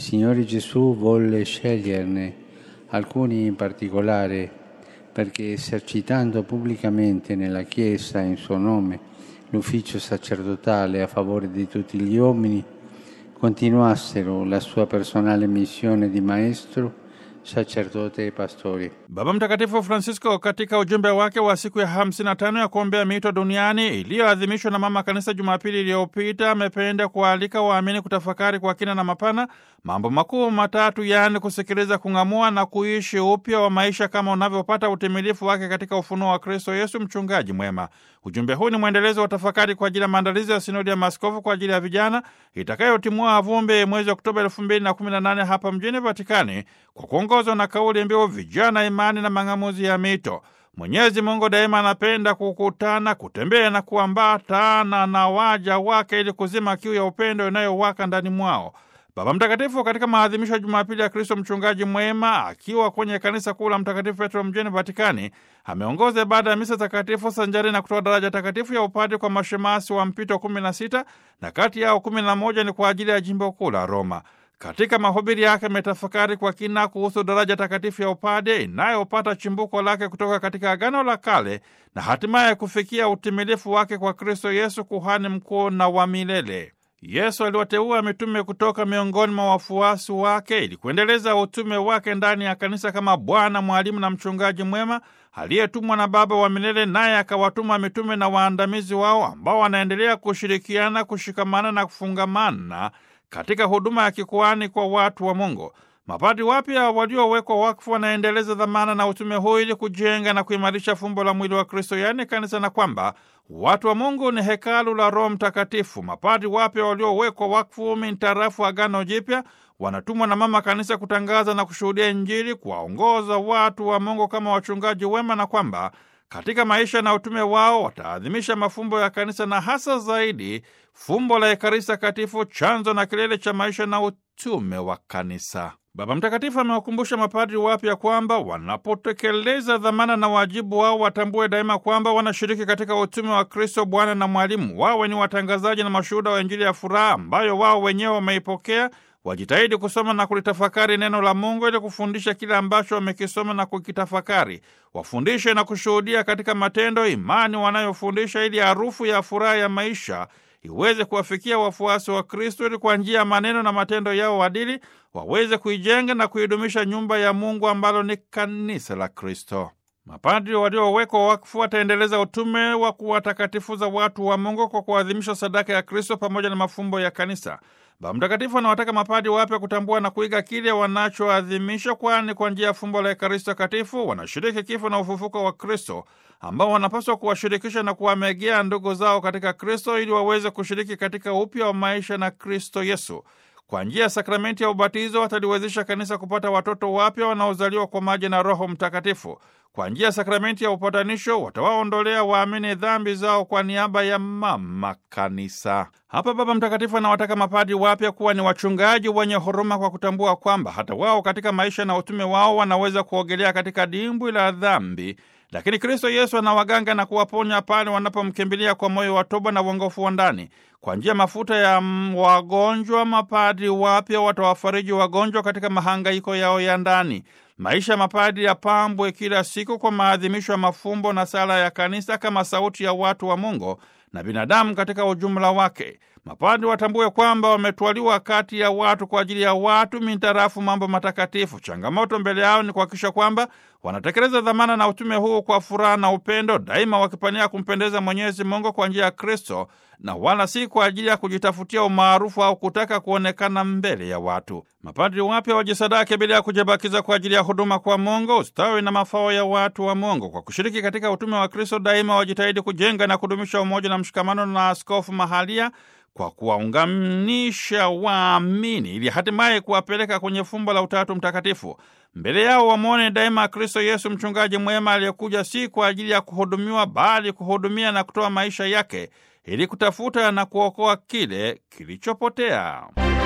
Signore Gesù volle sceglierne alcuni in particolare perché esercitando pubblicamente nella Chiesa in suo nome l'ufficio sacerdotale a favore di tutti gli uomini, continuassero la sua personale missione di maestro, sacerdote e pastori. Baba Mtakatifu Francisco katika ujumbe wake wa siku ya 55 ya kuombea miito duniani iliyoadhimishwa na Mama Kanisa Jumapili iliyopita amependa kuwaalika waamini kutafakari kwa kina na mapana mambo makuu matatu, yaani kusikiliza, kung'amua na kuishi upya wa maisha kama unavyopata utimilifu wake katika ufunuo wa Kristo Yesu, mchungaji mwema. Ujumbe huu ni mwendelezo wa tafakari kwa ajili ya maandalizi ya sinodi ya maaskofu kwa ajili ya vijana itakayotimua vumbi mwezi Oktoba elfu mbili na kumi na nane hapa mjini Vatikani kwa kuongozwa na kauli mbiu vijana, imani na mang'amuzi ya mito. Mwenyezi Mungu daima anapenda kukutana, kutembea na kuambatana na waja wake ili kuzima kiu ya upendo inayowaka ndani mwao. Baba Mtakatifu katika maadhimisho ya Jumapili ya Kristo mchungaji mwema akiwa kwenye kanisa kuu la Mtakatifu Petro mjini Vatikani ameongoza ibada ya misa takatifu sanjari na kutoa daraja takatifu ya upadre kwa mashemasi wa mpito kumi na sita na kati yao kumi na moja ni kwa ajili ya jimbo kuu la Roma. Katika mahubiri yake ametafakari kwa kina kuhusu daraja takatifu ya upade inayopata chimbuko lake kutoka katika Agano la Kale na hatimaye kufikia utimilifu wake kwa Kristo Yesu, kuhani mkuu na wa milele. Yesu aliwateua mitume kutoka miongoni mwa wafuasi wake ili kuendeleza utume wake ndani ya kanisa kama Bwana, mwalimu na mchungaji mwema aliyetumwa na Baba wa milele, naye akawatuma mitume na waandamizi wao ambao wanaendelea kushirikiana, kushikamana na kufungamana katika huduma ya kikuani kwa watu wa Mungu. Mapadi wapya waliowekwa wakfu wanaendeleza dhamana na utume huu ili kujenga na kuimarisha fumbo la mwili wa Kristo, yaani kanisa, na kwamba watu wa Mungu ni hekalu la Roho Mtakatifu. Mapadi wapya waliowekwa wakfu mintarafu Agano Jipya wanatumwa na Mama Kanisa kutangaza na kushuhudia Injili, kuwaongoza watu wa Mungu kama wachungaji wema, na kwamba katika maisha na utume wao wataadhimisha mafumbo ya kanisa na hasa zaidi fumbo la Ekaristi Takatifu, chanzo na kilele cha maisha na utume wa kanisa. Baba Mtakatifu amewakumbusha mapadri wapya kwamba wanapotekeleza dhamana na wajibu wao watambue daima kwamba wanashiriki katika utume wa Kristo Bwana na Mwalimu. Wawe ni watangazaji na mashuhuda wa Injili ya furaha ambayo wao wenyewe wameipokea. Wajitahidi kusoma na kulitafakari neno la Mungu ili kufundisha kile ambacho wamekisoma na kukitafakari. Wafundishe na kushuhudia katika matendo imani wanayofundisha, ili harufu ya furaha ya maisha iweze kuwafikia wafuasi wa Kristo, ili kwa njia ya maneno na matendo yao adili waweze kuijenga na kuidumisha nyumba ya Mungu ambalo ni kanisa la Kristo. Mapadri waliowekwa wakfu wataendeleza utume wa kuwatakatifuza watu wa Mungu kwa kuadhimisha sadaka ya Kristo pamoja na mafumbo ya kanisa. Baba Mtakatifu anawataka mapadi wapya kutambua na kuiga kile wanachoadhimisha, kwani kwa njia ya fumbo la Ekaristi Takatifu wanashiriki kifo na ufufuko wa Kristo, ambao wanapaswa kuwashirikisha na kuwamegea ndugu zao katika Kristo ili waweze kushiriki katika upya wa maisha na Kristo Yesu. Kwa njia ya sakramenti ya ubatizo wataliwezesha kanisa kupata watoto wapya wanaozaliwa kwa maji na Roho Mtakatifu. Kwa njia ya sakramenti ya upatanisho watawaondolea waamini dhambi zao kwa niaba ya mama kanisa. Hapa Baba Mtakatifu anawataka mapadi wapya kuwa ni wachungaji wenye huruma, kwa kutambua kwamba hata wao katika maisha na utume wao wanaweza kuogelea katika dimbwi la dhambi, lakini Kristo Yesu anawaganga na kuwaponya pale wanapomkimbilia kwa moyo wa toba na uongofu wa ndani. Kwa njia mafuta ya wagonjwa, mapadri wapya watawafariji wagonjwa katika mahangaiko yao ya ndani. Maisha ya mapadri yapambwe kila siku kwa maadhimisho ya mafumbo na sala ya kanisa kama sauti ya watu wa Mungu na binadamu katika ujumla wake. Mapadri watambue kwamba wametwaliwa kati ya watu kwa ajili ya watu mintarafu mambo matakatifu. Changamoto mbele yao ni kuhakikisha kwamba wanatekeleza dhamana na utume huu kwa furaha na upendo, daima wakipania kumpendeza Mwenyezi Mungu kwa njia ya Kristo na wala si kwa ajili ya kujitafutia umaarufu au kutaka kuonekana mbele ya watu. Mapadri wapya wajisadake bila ya kujibakiza kwa ajili ya huduma kwa Mungu, ustawi na mafao ya watu wa Mungu. Kwa kushiriki katika utume wa Kristo, daima wajitahidi kujenga na kudumisha umoja na mshikamano na askofu mahalia kwa kuwaunganisha waamini ili hatimaye kuwapeleka kwenye fumbo la Utatu Mtakatifu. Mbele yao wamwone daima Kristo Yesu, mchungaji mwema aliyekuja si kwa ajili ya kuhudumiwa, bali kuhudumia na kutoa maisha yake ili kutafuta na kuokoa kile kilichopotea.